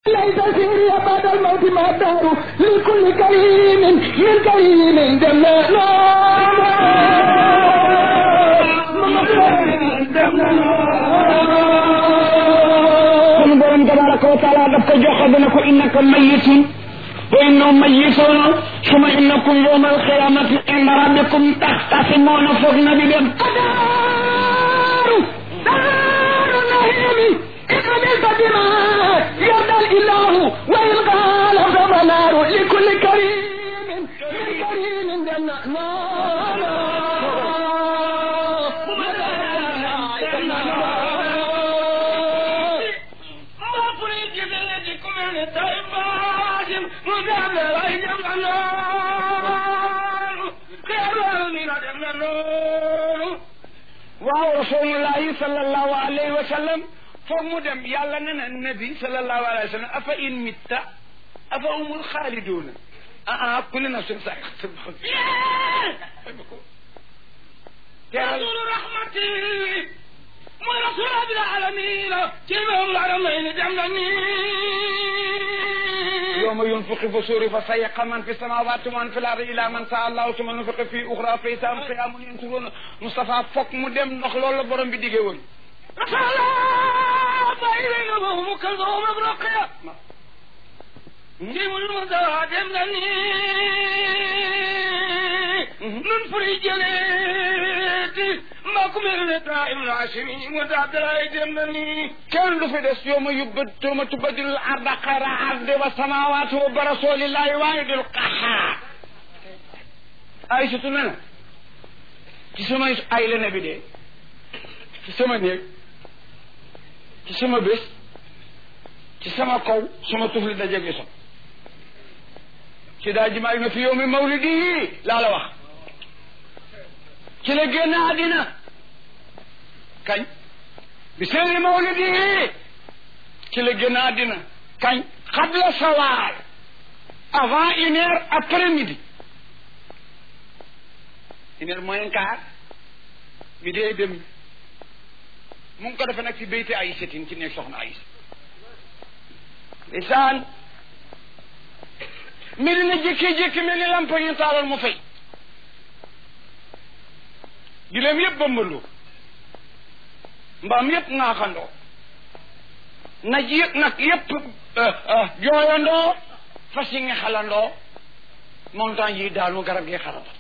ليس سيري بعد الموت ما الدار لكل كريم من كريم جنة sunu borom tabaraka wa taala daf ko joxe dana ko innaka mayitun wa innahum mayituna suma innakum yawma alqiyamati inda rabbikum taxtasimuna foog na di dem daaru daaru nahimi اقبل بما يرضى الاله وان قال فنار لكل كريم من كريم جنة waaw rasulullahi sallallahu alayhi wa sallam foog mu dem yàlla ne na nabi sallallahu alayhi wa sallam afa in mitta afa umul xaaliduuna ah ah kulli nafsin saa'iqatul mawt رسول رحمتي مو رسول رب العالمين كلمة العالمين جمعني يوم ينفخ في الصور فصيق من في السماوات ومن في الارض الى من شاء الله ثم ينفخ في اخرى فاذا هم قيام ينظرون مصطفى فوق mu dem ndax loolu la borom bi diggee woon رسول الله فإلينا وهم كلهم برقية نجيب المدى جمعني ننفري جليتي ما كمل دائم العاشمين ودعت رأي جمعني kenn du fi des yow ma yubbat ma tubbadilul arda xayra ardi wa samawati wa bi rasulillahi waahidil qahhaar Aysatu ne na ci sama ay la ne bi dee ci sama néeg ci sama bés ci sama kaw sama tufli dajeeg yi sax ci daa ji maay na fi yow mi mawlidi laa la wax ci la génn àddina kañ bi seeni mawlidi ci la génn àddina kañ xabla sawaal avant une heure après midi une heure moins quart bi dee dem mu ngi ko defee nag ci béyti ay setin ci nekk soxna ay lisaan mi dina jékki-jékki mel ni lamp ñu taaloon mu fay gileem yëpp bëmbaloo mbaam yëpp ŋaaxandoo naj yëpp nag yëpp jooyandoo fas yi nga xalandoo montagne yi daanu garab gi xarata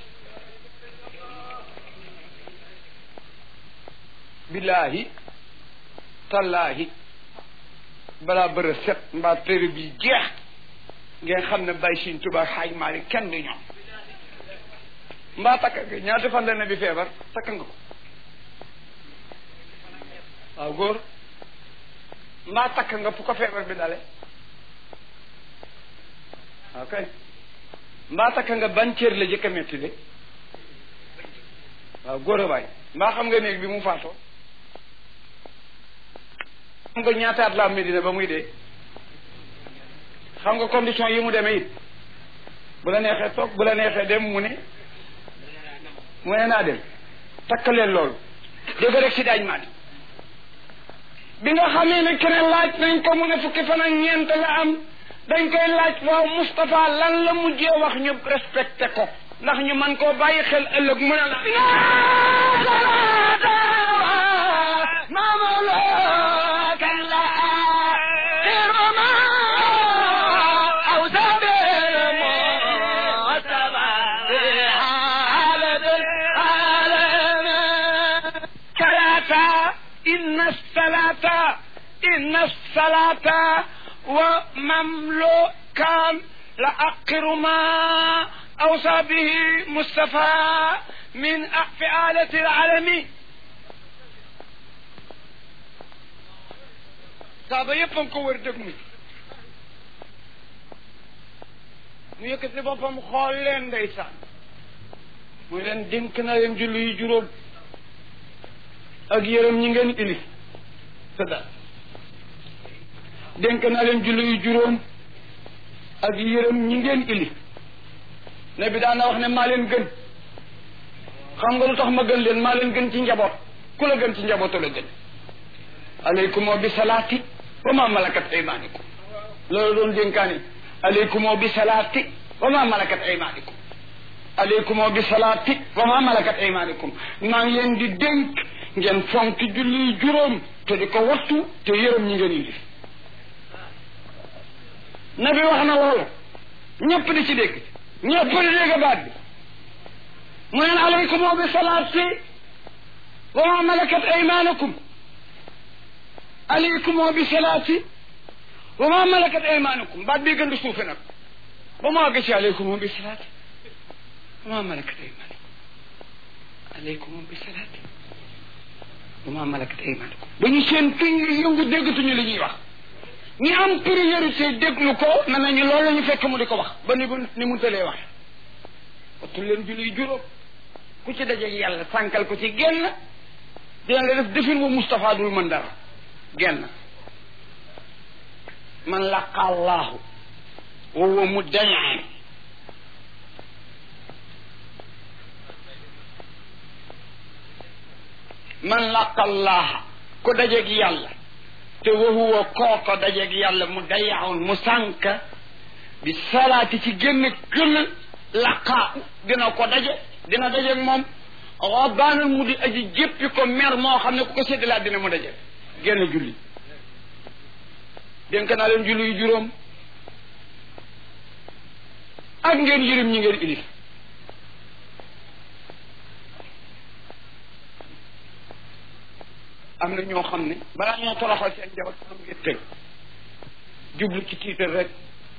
billaahi tallaahi balaa bëra set mbaa téere bi jeex ngeen xam ne bay Sëriñ Tuubaa xaaj Maalik kenn du ñoom mbaa takk nga ñaata fan la ne bi feebar takk nga ko waaw góor mbaa takk nga fu ko feebar bi dale ok mbaa takk nga ban cër la jëkk a metti de waaw góor a waay mbaa xam nga néeg bi mu faatoo xam nga ñaataat la am Medina ba muy dee xam nga condition yi mu demee it bu la neexee toog bu la neexee dem mu ne mu ne naa dem takk leen loolu dégg rek si daañ maati bi nga xamee ne keneen laaj nañ ko mu ne fukki fan ak ñeent la am dañ koy laaj waaw Moustapha lan la mujjee wax ñu respecté ko ndax ñu man koo bàyyi xel ëllëg mu ne la إن الصلاة إن الصلاة ومملوكا لأقر ما أوصى به مصطفى من فعالة العالم saaba yëpp a ko wër dëgg mi mu yëkkati boppam xool leen ndeysaan muy leen dénk na leen julli yu juróom ak yërëm ñi ngeen ilif tëdda dénk na leen julli yu juróom ak yërëm ñi ngeen ilif ne bi daana wax ne maa leen gën xam nga lu tax ma gën leen maa leen gën ci njaboot ku la gën ci njabootu la gën aleykum bi salaati wa ma malakat aymaanikum loolu doon dénkaani aleykumoo bi salaati wa ma malakat aymaanikum aleykumoo bi salaati wa ma malakat aymaanikum maa ngi leen di dénk ngeen fonk julli juróom te di ko wattu te yërëm ñi ngeen indi nabi wax na loolu ñëpp di ci dégg ñëpp di dégg baat bi mu neen aleykumoo bi salaati wa ma malakat aymaanakum aleykumoo bi salaati wa ma malakat aymaanakum baat bii gën di suufe nag ba mu àgg ci aleykumoo bi salaati wa ma malakat aymaanakum aleykumoo bi salaati wa ma malakat aymaanakum ba ñu seen tuñ yëngu déggatuñu li ñuy wax ñi am priorité déglu ko na nañu loolu la ñu fekk mu di ko wax ba ni mu ni mu tëlee wax wattu leen julli juróom ku ci dajeeg yàlla sànkal ko ci genn dina la def defin bu Moustapha dul mën dara genn man laqa allahu wa huwa muddañaan man laqa allaha ku dajeeg yàlla te wa huwa kooko dajeeg yàlla mu dayaawun mu sànk bi salaati ci génn gën laqaa dina ko daje dina dajeeg moom rabaanal mu di aji jéppi ko mer moo xam ne ku ko séddalaat dina mu daje génn julli dénk naa leen julli yu juróom ak ngeen yërëm ñi ngeen ilif am na ñoo xam ne balaa ñoo toroxal seen njaboot am ngeen tëj jublu ci tiital rek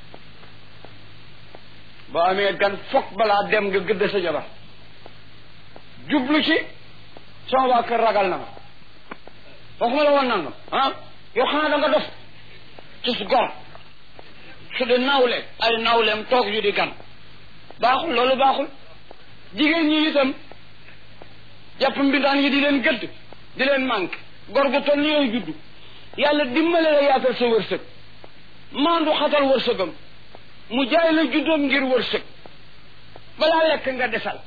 boo amee gan foog balaa dem nga gëdd sa jabar jublu ci sama waa kër ragal na ma waxuma la woon nangam ah yow xanaa da nga dof ci su gor su di nawle ay nawleem toog yu di gan baaxul loolu baaxul jigéen ñi itam jàpp mbindaan yi di leen gëdd di leen manqué gor gu toll ni yooyu juddu yàlla dimbale la yaatal sa wërsëg maandu xatal wërsëgam mu jaay la juddoom ngir wërsëg balaa lekk nga desal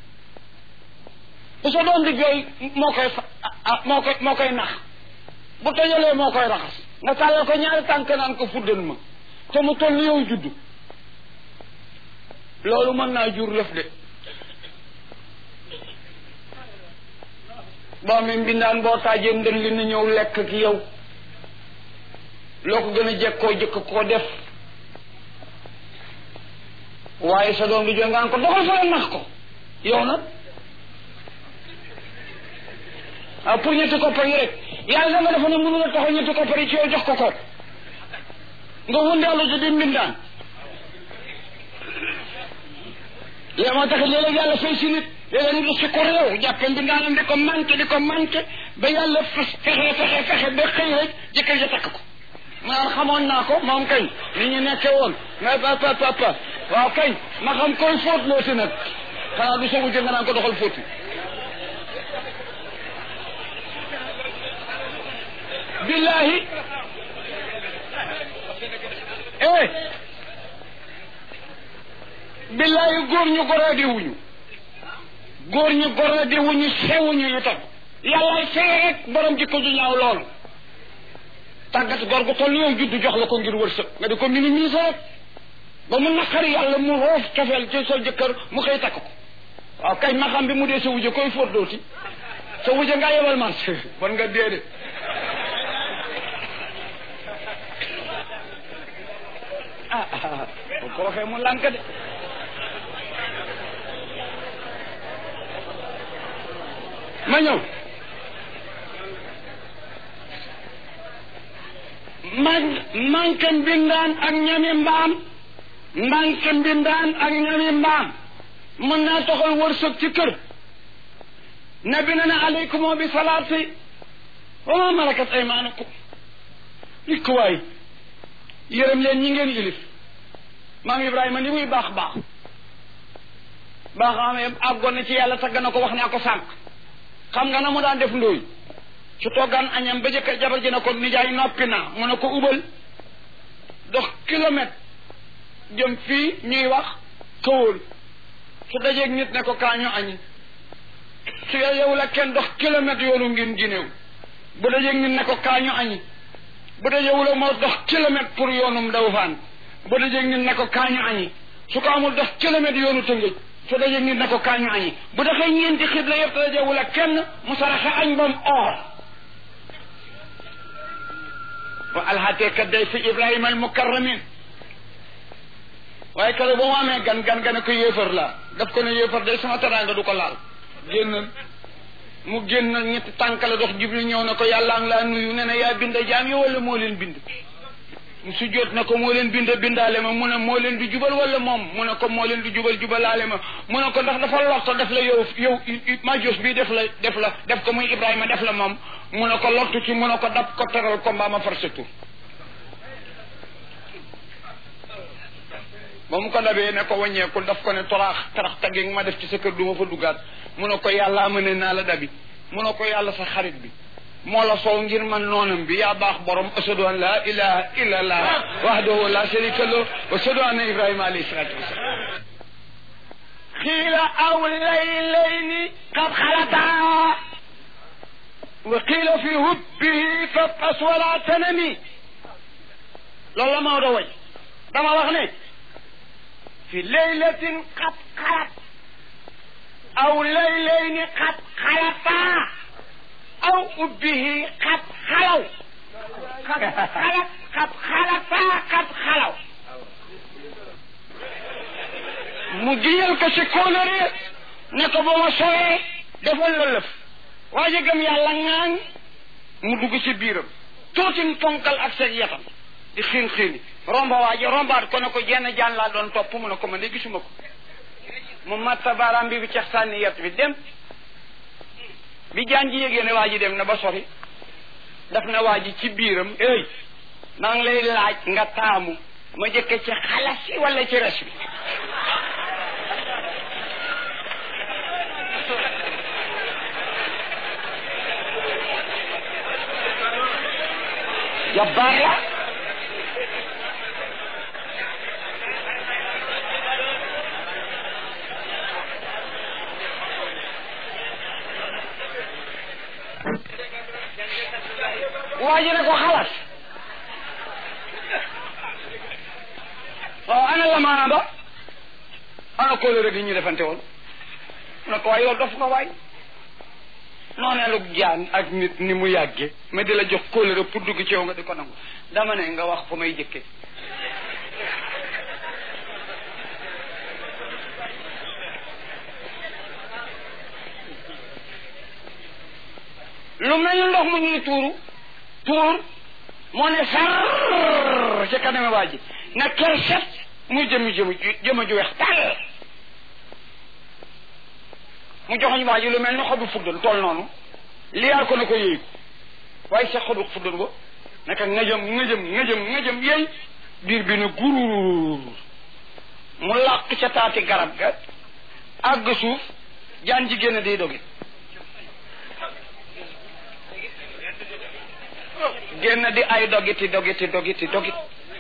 bu sa doom di jooy moo koy fa moo koy moo koy nax bu tojalee moo koy raxas nga tàllal ko ñaari tànk naan ko fuddan ma te mu toll ni yow juddu loolu mën naa jur lëf de boo mi mbindaan boo taajee ndën li na ñëw lekk ki yow loo ko gën a jekkoo jëkk koo def waaye sa doom di jooy nga ko doxal fa la nax ko yow nag ah pour ñetti koppar yi rek yàlla da nga defa ne mënu la taxaw ñetti koppar yi ci yow jox ko ko nga wëndeelu ci di mbindaan léegi moo tax léeg-léeg yàlla fay si nit léeg-léeg nit si ko réew jàppe mbindaanam di ko manqué di ko manqué ba yàlla fas fexe fexe fexe ba xëy rek jëkkër ja takk ko ma naan xamoon naa ko moom kañ ni ñu nekke woon mais papa papa waaw kañ ma xam koy fóot looti nag xanaa du sogu jë nga naan ko doxal fóoti billahi eh billahi góor ñu goraadi wuñu góor ñu goraadi wuñu sewuñu itam yàllaay feye rek borom jikko ju ñaaw loolu tàggat góor gu toll yow juddu jox la ko ngir wërsëg nga di ko minimiser rek ba mu naqari yàlla mu roof cofeel ci sa jëkkër mu xëy takk ko waaw kañ ma xam bi mu dee sa wujje koy fóot dooti sa wujje ngaa yebal man bon nga dee de ah ah bu ko waxee mu lànk de ma ñëw man manque mbindaan ak ñami mbaam manque mbindaan ak ñami mbaam mën naa toxal wërsëg ci kër nabi na ne aleykum bi salaati wa ma malakat aymanukum li ko waay yërëm leen ñi ngeen ilif maam Ibrahima ni muy baax baax baax amee àggoon na ci yàlla tagg na ko wax naa ko sànq xam nga na mu daan def ndóoy su toggaan añam ba jëkk jabar ji na ko nijaay noppi naa mu ne ko ubal dox kilomètre jëm fii ñuy wax këwóol su dajeeg nit ne ko kaañu añi su yow la kenn dox kilomètre yoonu ngin ginéew bu dajeeg nit ne ko kaañu añi bu dajewula moo dox kilomètre pour yoonum daw faan bu dajeeg nit ne ko kaañu añi su ko amul dox kilomètre yoonu tëngëj su dajeeg nit ne ko kaañu añi bu dafay ñeenti xibla yëpp te dajewula kenn mu saraxe añ bam or wa alxateeka day fi ibrahima al mukarramin waaye kale ba mu amee gan gan gan ko yéefar la daf ko ne yéefar day sama teraanga du ko laal génn mu génn ñetti tànk la dox jibril ñëw na ko yàlla ngi laa nuyu ne na yaa bind jaam yi wala moo leen bind mu sujjoot na ko moo leen bind bindaale ma mu ne moo leen di jubal wala moom mu ne ko moo leen di jubal jubalaale ma mu ne ko ndax dafa lotto def la yow yow majos bi def la def la def ko muy ibrahima def la moom mu ne ko lottu ci mu ne ko dab ko teral ko mbaa ma far sa tur ba mu ko dabee ne ko wàññeekul daf ko ne toraax tarax tagge ma def ci sa kër du ma fa duggaat mu ne ko yàlla amane naa la dabi mu ne ko yàlla sa xarit bi moo la soow ngir man noonam bi yaa baax borom ashadu an la ilaha illa allah wahdahu la sharika lahu wa ashadu anna ibrahima alayhi salatu wasalam xiila aw laylayni qad xalataa wa qiila fi hubbihi fabas wala tanami loolu la Maodo way dama wax ne fi laylatin qad xalat aw laylayni qad xalataa aw ubbihi qad xalaw qad xalat qad xalataa qad xalaw mu giyal ko ci kóolóore ne ko ba ma sowee defal la lëf waa ji gëm yàlla ŋaañ mu dugg ci biiram tuuti ponkal ak seen yatam di xiin xiini romba waa ji rombaat ko ne ko jenn jaan laa doon topp mu ne ko man de gisuma ko mu matta baaraam bi bi cex sànni yet bi dem bi jaan ji yégée ne waa ji dem na ba sori daf na waa ji ci biiram ey maa ngi lay laaj nga taamu ma jëkke ci xalas si wala ci res bi jabbaar la waa ji ne ko xalaat waaw ana la maana ba ana kóolóore gi ñu defante woon mu ne ko waay yow dof nga waay nooneelu jaan ak nit ni mu yàgge ma di la jox kóolóore pour dugg ci yow nga di ko nangu dama ne nga wax fa may jëkke lu mel ni ndox mu ñuy tuuru tuur moo ne sar ci kaname waa ji na ker set muy jëmi jëmu jëma ju weex tàll mu joxoñ waa ji lu mel ni xobu fuddan tool noonu liyaar ko na ko yëy ko waaye sa xobu fuddan ba naka ngëjëm ngëjëm ngëjëm ngëjëm yëy biir bi ne guruur mu làq ca taati garab ga àgg suuf jaan ji génn day doge génn di ay dogiti dogiti dogiti dogit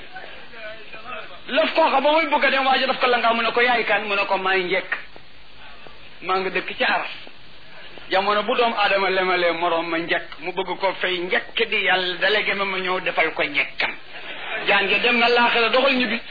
lëf koo xam ba muy bëgg a dem waaja daf ko la nga mu ne ko yaay kan mu ne ko maay njekk maa nga dëkk ci aras jamono bu doom aadama lemalee moroom ma njekk mu bëgg ko fay njekk di yàlla délégué ma ma ñëw defal ko njekkam jaan ge dem na laaxira doxal ñibbi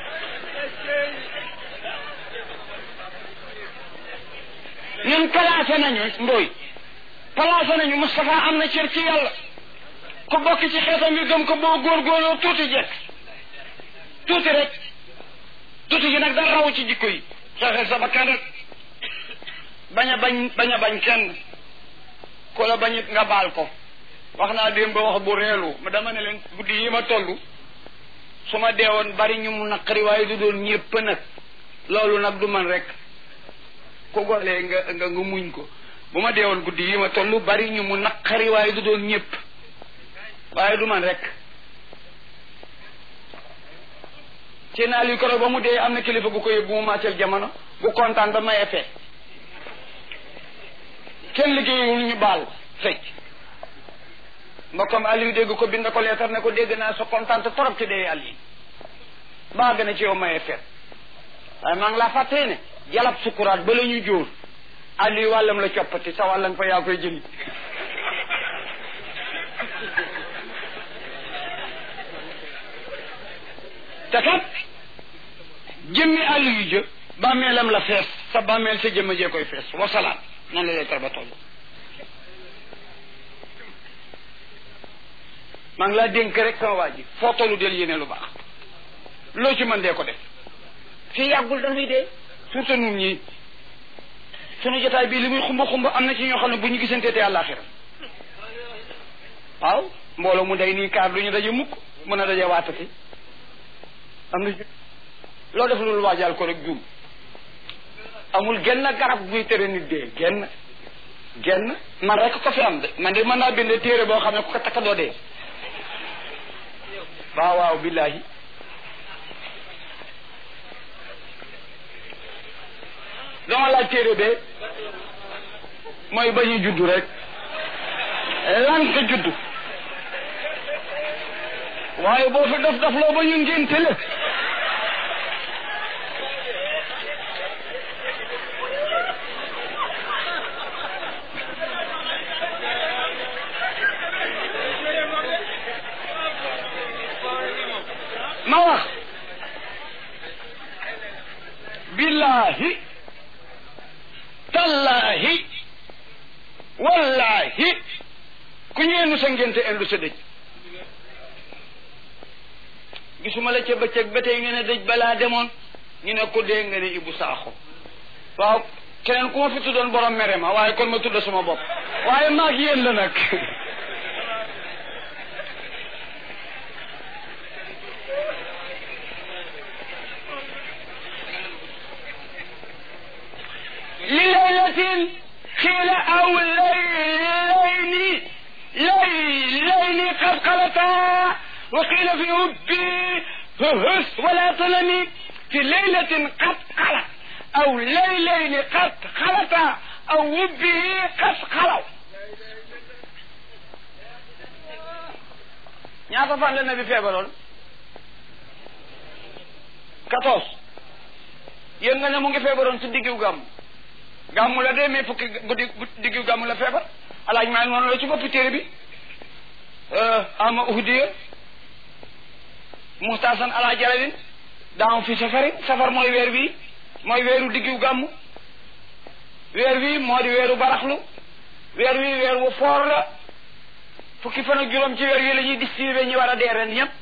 ñun placé nañu mbooy placé nañu Moustapha am na cër ci yàlla ku bokk ci xeetam bi gëm ko boo góorgóorloo tuuti jekk tuuti rek tuuti gi nag da raw ci jikko yi xeexel sa bakkan rek bañ a bañ bañ a bañ kenn ku la bañit nga baal ko wax naa démb ba wax bu reelu ma dama ne leen guddi yi ma toll su ma deewoon bari ñu mu naqari waaye du doon ñépp nag loolu nag du man rek ku golee nga nga nga muñ ko bu ma deewoon guddi yi ma toll bari ñu mu naqari waaye du doon ñépp waaye du man rek ci naa li koro ba mu dee am na kilifa gu ko yóbbu mu màccal jamono bu kontaan ba maye fee kenn liggéeyul ñu baal fecc mbokkam Aliou dégg ko bind ko leetar ne ko dégg naa sa kontaan trop ci dee Aliou baa gën a ci yow maye feet waaye maa ngi laa fàttee ne jalab sukuraat ba la ñu jóor Aliou wàllam la coppati sa wàllam fa yaa koy jëli te kat jëmmi àll yu jë bàmmeelam la fees sa bàmmeel sa jëmm jee koy fees wasalaam nan la lay tar ba toll maa ngi laa dénk rek sama waa ji foo tollu del yéene lu baax loo ci mën dee ko def fii yàggul dañuy dee surtout nun ñii sunu jotaay bii li muy xumba xumba am na ci ñoo xam ne bu ñu gisantee te àllaaxira waaw mbooloo mu day nii kaar du ñu daje mukk mën a daje waatati am na loo def loolu waajal ko rek juum amul genn garab guy tere nit dee genn genn man rek ko fi am de man de mën naa bind téere boo xam ne ku ko takka doo dee waaw waaw billahi dama laaj téere bee mooy ba ñu juddu rek lan ko juddu waaye boo fi def daf loo ba ñu ngénte la ma wax billahi tallahi wallahi ku ñeenu sa ngénte endu sa dëj gisuma la ca bëccëg ba tey nga ne dëj balaa demoon ñu ne ko dee nga ne Ibu Saaxo waaw keneen ku ma fi tuddoon borom mere ma waaye kon ma tudd sama bopp waaye maag yéen la nag li laylatin xiila aw laylayni laylayni qad xalata wa qiila fi hubbi hus wala tanami fi laylatin qad xalat aw laylayni qad xalata aw hubbi qad xalaw ñaata fan la nabi feebaroon quatorze yéen nga ne mu ngi feebaroon ci diggu gàmm gàmmu la dee mais fukki guddi diggu gàmmu la feebar alaaj maa noonu la ci boppi téere bi ama uhdiya muxtaasan ala jalalin daaw fi safarin safar mooy weer wi mooy weeru diggu gàmmu weer wi moo di weeru baraxlu weer wi weer wu foor la fukki fan ak juróom ci weer wi la ñuy distribué ñi war a dee ren ñëpp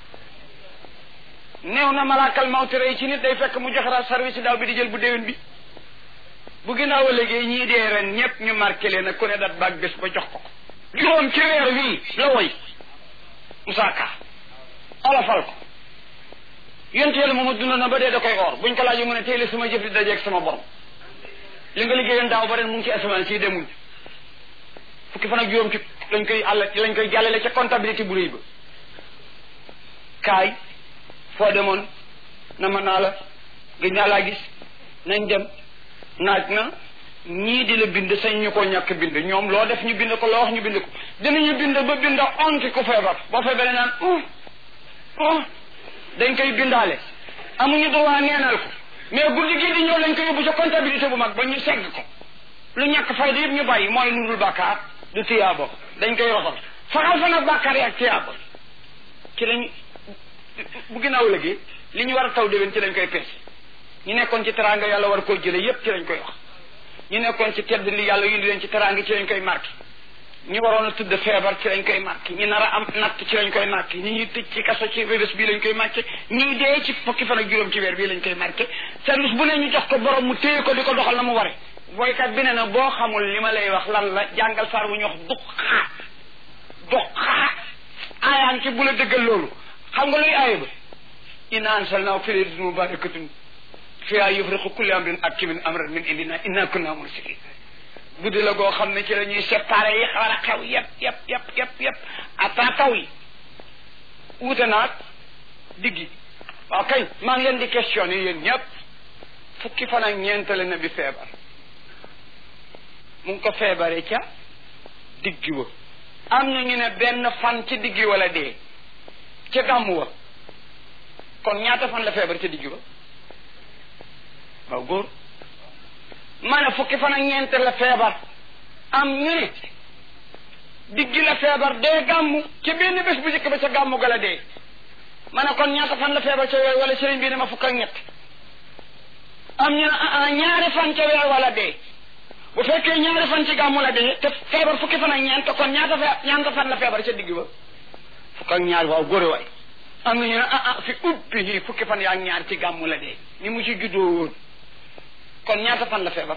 néew na malaakal mawti rey ci nit day fekk mu joxeraat service daaw bi di jël bu déwén bi bu ginnaaw a léegi ñii dee ren ñëpp ñu marqué leen ak ku ne dat baag bés ba jox ko ko juróom ci weer wii la woy Moussa Ka olofal ko yonte yàlla mooma dund na ba dee da koy or buñ ko laajee mu ne tey la sama jëf di dajeeg sama borom li nga liggéeyoon daaw ba ren mu ngi ci asamaan si demuñ fukki fan ak juróom ci lañ koy àll lañ koy jàllale ca comptabilité bu rëy ba kaay foo demoon na ma naa la gëj naa laa gis nañ dem naaj na ñii di la bind sañ ñu ko ñàkk bind ñoom loo def ñu bind ko loo wax ñu bind ko dinañu bind ba bind onti ku feebar boo feebaree naan uh uh dañ koy bindaale amuñu droit neenal ko mais guddi gii di ñëw lañ ko yóbbu ca comptabilité bu mag ba ñu segg ko lu ñàkk fayda yëpp ñu bàyyi mooy lu dul bàkkaar du tiyaabo dañ koy roxal faxal fa nag bàkkaar yi ak tiyaabo ci lañ bu ginnaaw léegi li ñu war a taw déwén ci lañ koy peese ñu nekkoon ci teraanga yàlla war koo jële yépp ci lañ koy wax ñu nekkoon ci tedd li yàlla yindi leen ci teraanga ci lañ koy marqué ñi waroon a tudd feebar ci lañ koy marqué ñi nar a am natt ci lañ koy marqué ñi ñuy tëj ci kaso ci bés bii lañ koy marqué ñii dee ci fukki fan ak juróom ci weer bii lañ koy marqué service bu ne ñu jox ko borom mu téye ko di ko doxal na mu ware boykat bi ne na boo xamul li ma lay wax lan la jàngal saar bu ñu wax duqaa duqaa aayaan ci bu la dëggal loolu xam nga luy aaya ba inna ansalnaahu fi laylatin mubarakatin fiha yufriqu kulli amrin hakimin amran min indina inna kunna mursilin guddi la goo xam ne ci la ñuy séparé yi war a xew yëpp yëpp yëpp yëpp yëpp ata taw yi wuute naag diggi waaw kay maa ngi leen di questionné yéen ñëpp fukki fan ak ñeent la na bi feebar mu ngi ko feebaree ca diggi wa am na ñu ne benn fan ci diggi wala dee ca gàmmu wa kon ñaata fan la feebar ca diggi wa waaw góor ma ne fukki fan ak ñeent la feebar am ñu ne diggi la feebar dee gàmmu ci benn bés bu njëkk ba ca gàmmu ga la dee ma ne kon ñaata fan la feebar ca weer wala sëriñ bi ne ma fukk ak ñett am ñu ne ñaari fan ca weer wala dee bu fekkee ñaari fan ci gàmmu la dee te feebar fukki fan ak ñeent kon ñaata fe ñaata fan la feebar ca digg ba fukk ak ñaar waaw góore waay am na ñu ne ah ah fi ubbi fukki fan yaa ñaar ci gàmmu la dee ni mu ci juddoo woon kon ñaata fan la feebar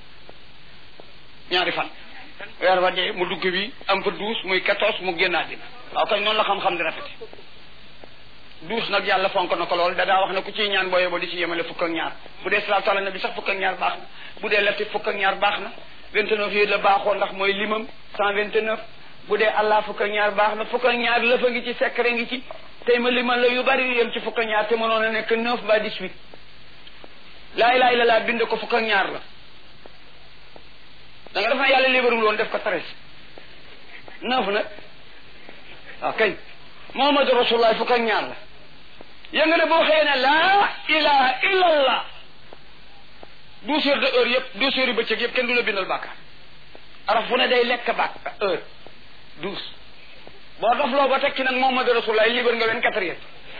ñaari fan weer wa dee mu dugg bi am fa douze muy quatorze mu génnaat dina waaw kay noonu la xam-xam di rafet douze nag yàlla fonk na ko lool da daa wax ne ku ciy ñaan booyee ba di ci yemale fukk ak ñaar bu dee salaatu ala nabi sax fukk ak ñaar baax na bu dee latif fukk ak ñaar baax na vingt neuf yooyu la baaxoo ndax mooy limam cent vingt neuf bu dee allah fukk ak ñaar baax na fukk ak ñaar lëfa ngi ci secret ngi ci tey ma limal la yu bari yem ci fukk ak ñaar te mënoon a nekk neuf ba dix huit laa ilaaha illallaah bind ko fukk ak ñaar la da nga def na yàlla libarul woon def ko treize neuf nag waaw kay Muhammadu Rasulullah fukk ak ñaar la yéen nga ne boo xëyee ne laa ilaha illallah douze heures de heure yëpp douze heures yu bëccëg yëpp kenn du la bindal bàkkaar araf fu ne day lekk bàkk heure douze boo dof loo ba teg ci nag Muhammadu Rasulullah libre nga wen quatre yëpp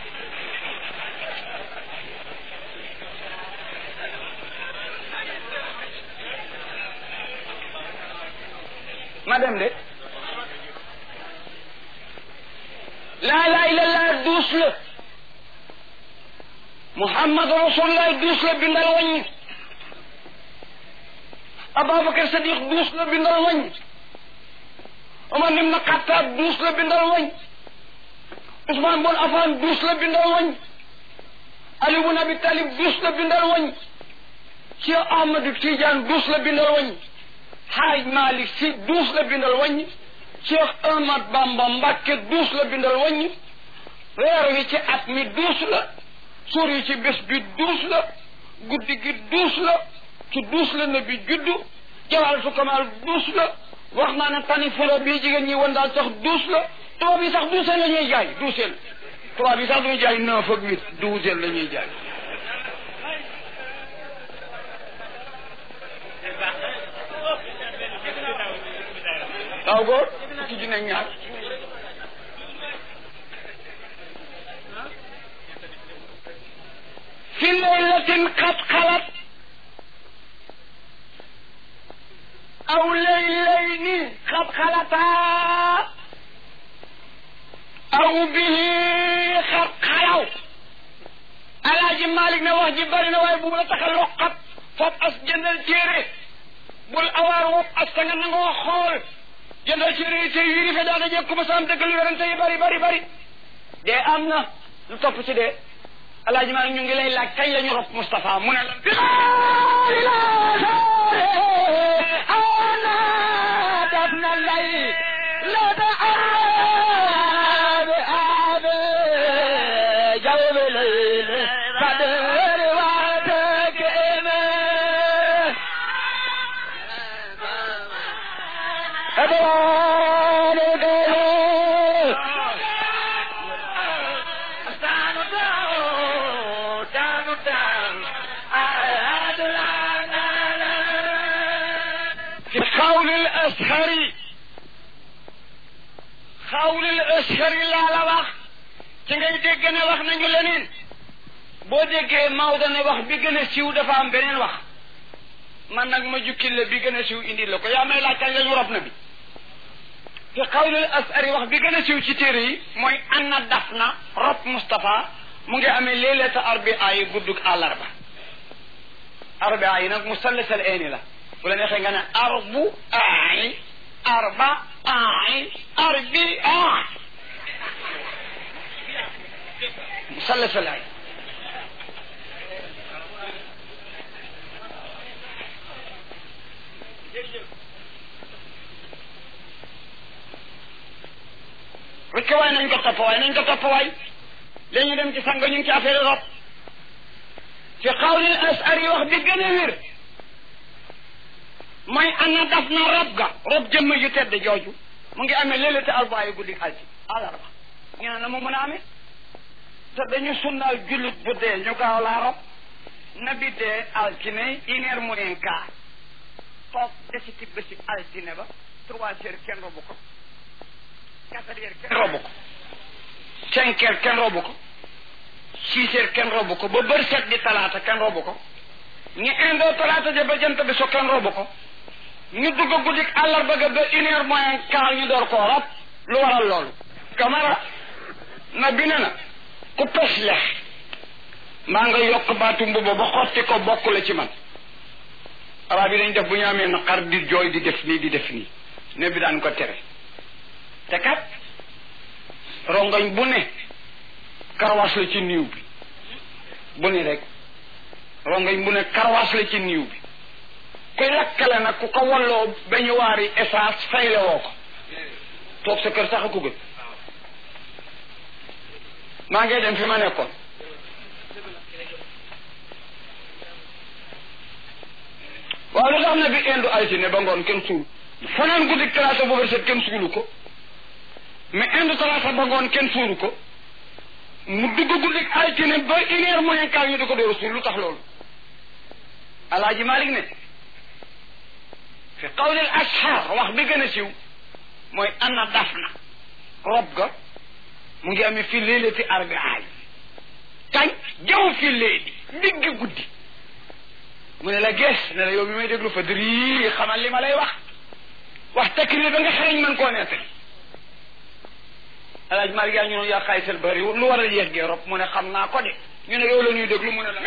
ma dem de laa ilaha illallah douze la Muhammad Rasulullah duus la bindal wàññi Ababacar Sadiq duus la bindal wàññi Omar ibn Khattab duus la bindal wàññi Ousmane Bon Affan duus la bindal wàññi Ali ibn Abi Talib duus la bindal wàññi Cheikh Ahmadou Tidiane duus la bindal wàññi Haaj Malick Sy duus la bindal wàññi Cheikh Ahmad Bamba Mbacke duus la bindal wàññi weer wi ci at mi duus la suur yi ci bés bi duus la guddi gi duus la ci duus la ne bi juddu jawalatu kamal duus la wax naa ne tani fula bii jigéen ñi woon daal sax duus la tubaab yi sax douze la ñuy jaay douze tubaab yi sax duñu jaay neuf ak huit douze la ñuy jaay waaw góor fukki junne ñaar fi laylatin qad xalat aw laylayni qad xalataa aw bihi qad xalaw alaaji Malik ne wax ji bari na waaye bu mu la tax a loqat foof as jëndal téere bul awaar wopp as ta nga nangoo xool jëndal téere yi tey yiri fe daana jekku ma saam dëgg lu werante yi bari bari bari dee am na lu topp ci dee alaaji maa ñu ngi lay laaj kañ la ñu rob Moustapha mu ne la ana daf na lay la da aabe aabe jawbe layle kader waate kene adwaane gene في قول الأشهر قول الأشهر لا لا wax ci ngay dégg ne wax nañu leneen boo déggee Maodo ne wax bi gën a siiw dafa am beneen wax man nag ma jukkil la bi gën a siiw indi la ko yaa may laaj kañ la ñu rob na bi fi qawlul asari wax bi gën a siiw ci téere yi mooy anna daf na rob Moustapha mu ngi amee leelata arbia yi guddug àllarba arbia yi nag musallasal eeni la bu la neexee nga ne arbu aay arba aay arbi aay musallasal ay rek waay nañ ko topp waay nañ ko topp waay léegi ñu dem ci sang ñu ngi ci affaire rob fi xawlil asar yi wax bi gën a wér mooy ana daf na rob ga rob jëmm yu tedd jooju mu ngi amee léeg-léeg te arbaa yu guddi alci àllarba ñu ne na mu mën a amee te dañu sunnaal jullit bu dee ñu gaaw laa rob nabi dee altine une heure moins quart toog desiti bési altine ba trois heures kenn robu ko quatre heures kenn robu ko cinq heures kenn robu ko six heures kenn robu ko ba bër set di talaata kenn robu ko ñu indoo talaata ja ba jant bi so kenn robu ko ñu dugg guddik àllarba ga ba une heure moins quart ñu door koo rob lu waral loolu kamara na bi ne na ku pes lex maa nga yokk baatu mbuba ba xotti ko bokk la ci man arab yi dañ def bu ñu amee naqar di jooy di def nii di def nii ne bi daan ko tere te kat rongoñ bu ne karwaas la ci niiw bi bu ne rek rongoñ bu ne karwaas la ci niiw bi kuy lakkale nag ku ko walloo ba ñu waari essence fayle woo ko toog sa kër sax a ko gën maa ngi dem fi ma nekkoon waaw lu tax na bi indu altine ba ngoon kenn suul fanaan guddi talaata boobu set kenn suulu ko mais indu talaata ba ngoon kenn suulu ko mu dugg guddi altine ba une heure moins quart ñu di ko door a suul lu tax loolu alaaji Malik ne fi qawli al ashar wax bi gën a siiw mooy anna dafna rob ga mu ngi amee fi léelati arbaa yi kañ jaw fi léegi digg guddi mu ne la gees ne la yow mi may déglu fa dëri xamal li ma lay wax wax takrir ba nga xereñ mën koo nettali alaaj Malik yaa ñu noonu yaa xaay sel bari lu waral yéex gee rob mu ne xam naa ko de ñu ne yow la ñuy déglu mu ne la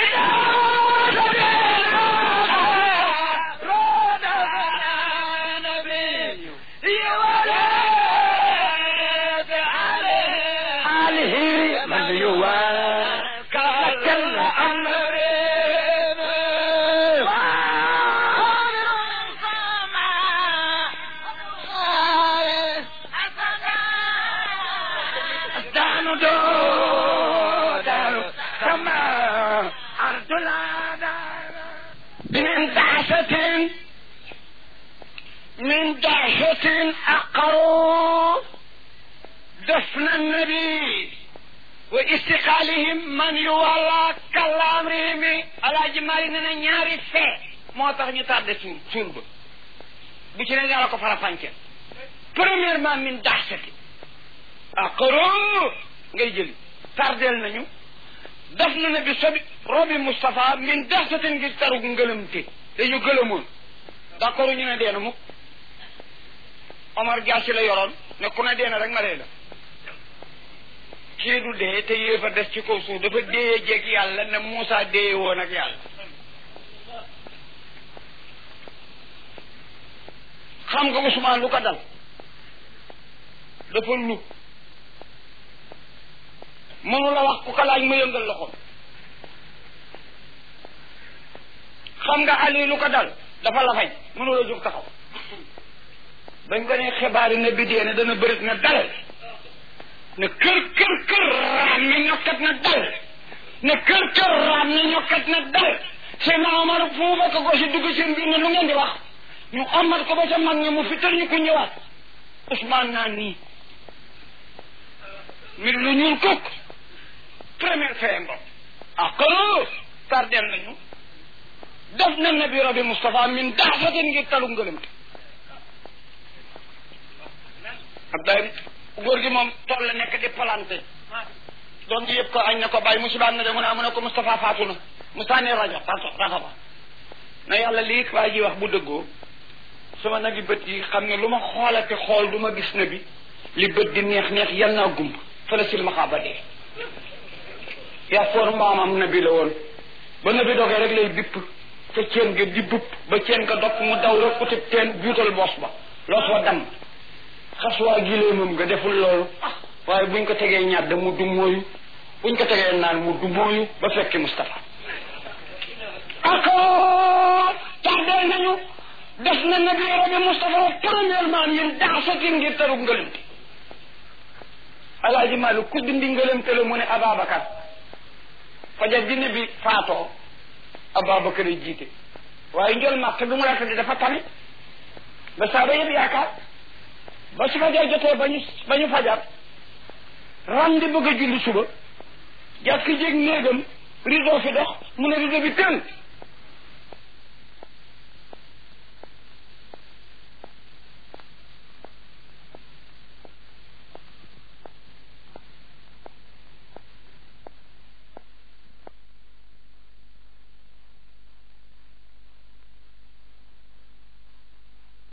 من يوكل دانو دو دانو كما أرض من دعسة من دعسة أقروا دفن النبي واستقالهم من يولى كالامرهم على جمال ننا ñaari fee moo tax ñu tardé suur suur ba bu ci ne yàlla ko fara fànce premièrement min daxsati aqaro ngay jëli tardel nañu def na ne bi sobi robi Moustapha min daxsatin ngir taru ngëlëmte dañu gëlëmoon d'accord ñu ne deena mukk Omar Jaasi la yoroon ne ku ne deena rek ma dee la kii du dee te yéefa des ci kaw suuf dafa dee jeeg yàlla ne Moussa dee woon ak yàlla xam nga Ousmane lu ko dal dafa lu mënu la wax ku ko laaj mu yëngal loxoom xam nga Ali lu ko dal dafa la fay mënu la jóg taxaw bañ ko ne xibaari ne bi dee ne dana bërit na dalal ne kër kër kër raam ne ñokkat na dal ne kër kër raam ne ñokkat na dal seen Omar fuuba ko ko si dugg seen biir ne lu ngeen di wax ñu amat ko ba ca mag ñi mu fital ñu ko ñëwaat Ousmane naan nii mi lu ñuul kukk première fee mbo ah kalo tardel nañu def na nabi rabi Moustapha min daafatin ngir talu ngëlëm Abdoulaye góor gi moom tool la nekk di planté doom ji yëpp ko añ na ko bàyyi musibaam na de mu ne mu ne ko Moustapha faatu na Moustapha ne rajo rajo rajo ba na yàlla lii waa ji wax bu dëggoo sama nag yi bët yi xam ne lu ma xoolate xool du ma gis na bi li bët di neex neex yal naa gumb fële silmaxaa ba dee yaa foor mbaamam nabi la woon ba nabi dogee rek lay bipp ca ceen nga di bupp ba ceen nga dog mu daw rek utib teen juutal boos ba loos wa dam xas waa gileemam nga deful loolu waaye buñ ko tegee ñàdd mu du mooyu buñ ko tegee naan mu du mooyu ba fekki Moustapha ako tardeel nañu def na nabi rabi Moustapha premièrement ñun daasatin ngir taru ngëlëmte alaaji Maalik ku dindi ngëlëmte la mu ne Ababacar fajar di nabi faatoo Ababacar a jiite waaye njol màkk bi mu la tëdd dafa tane ba saaba yëpp yaakaar ba su fajar jotee ba ñu ba ñu fajar ram di bëgg a julli suba jàkk jéeg néegam rideau fi dox mu ne rideau bi tël